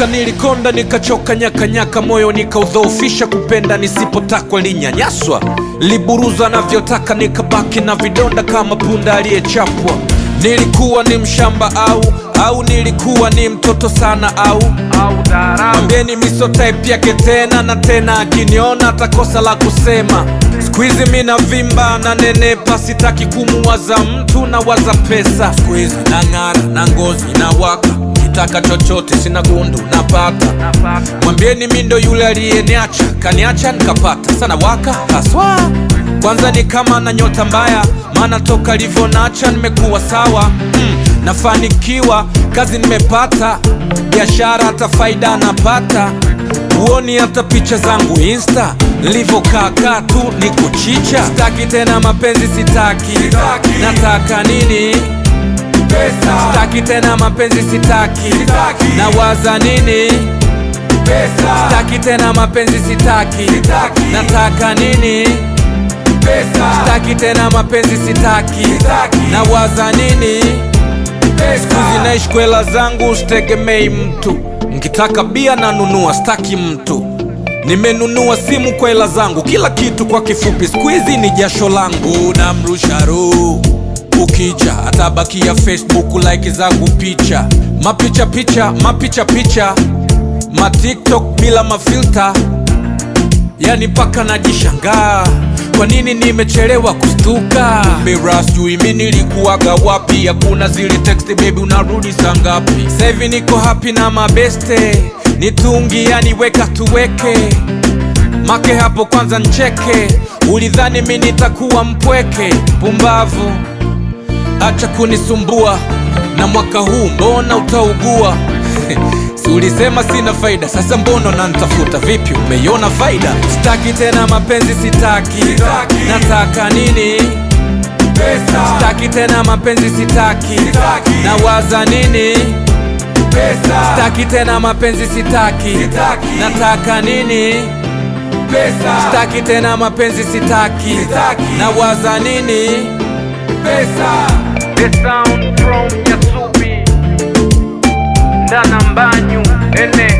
Nilichoka, nilikonda, nikachoka, nyakanyaka, moyo nikaudhoofisha, kupenda nisipotakwa, linyanyaswa, liburuza navyotaka, nikabaki na vidonda kama punda aliyechapwa. Nilikuwa ni mshamba au au nilikuwa ni mtoto sana au mwambieni miso type yake tena na tena, akiniona atakosa la kusema. Squeeze mi na vimba na nenepa, sitaki kumuwaza mtu na waza pesa. Squeeze na ng'ara na ngozi na waka, kitaka chochote sina gundu napata. Mwambieni mi ndo yule aliyeniacha, kaniacha nikapata sana waka haswa. Kwanza ni kama na nyota mbaya, maana toka livyonacha nimekuwa sawa mm, nafanikiwa kazi nimepata, biashara hata faida napata. Huoni hata picha zangu insta nilivyokaakaa tu ni kuchicha. Sitaki tena mapenzi, sitaki, nataka nini? Pesa. Sitaki tena mapenzi, sitaki, nawaza nini? Pesa. Sitaki tena mapenzi, sitaki, nataka nini? Pesa. Sitaki tena mapenzi, sitaki, nawaza nini? Sikuzi naishi kwa hela zangu, sitegemei mtu. Nkitaka bia nanunua, sitaki mtu. Nimenunua simu kwa hela zangu, kila kitu kwa kifupi, squeezy ni jasho langu. Namrusha roho ukija, atabakia Facebook like zangu picha, mapicha picha, mapicha picha, ma TikTok bila mafilta, yani mpaka najishangaa kwa nini nimechelewa kustuka. Mira sijui mi nilikuwaga wapi, hakuna zile text baby, unarudi saa ngapi? Sasa hivi niko happy na mabeste, nitungi yani weka tuweke make hapo kwanza ncheke, ulidhani mi nitakuwa mpweke? Pumbavu, acha kunisumbua na mwaka huu mbona utaugua? Si ulisema sina faida, sasa mbona unanitafuta? Vipi, umeiona faida? Sitaki tena mapenzi, sitaki, nataka nini? Pesa. Sitaki tena mapenzi, sitaki, nawaza nini? Pesa. Sitaki tena mapenzi, sitaki, nataka nini? Pesa. Sitaki tena mapenzi, sitaki, nawaza nini? Pesa. The sound from Yasubi Ndana Mbanyu Ene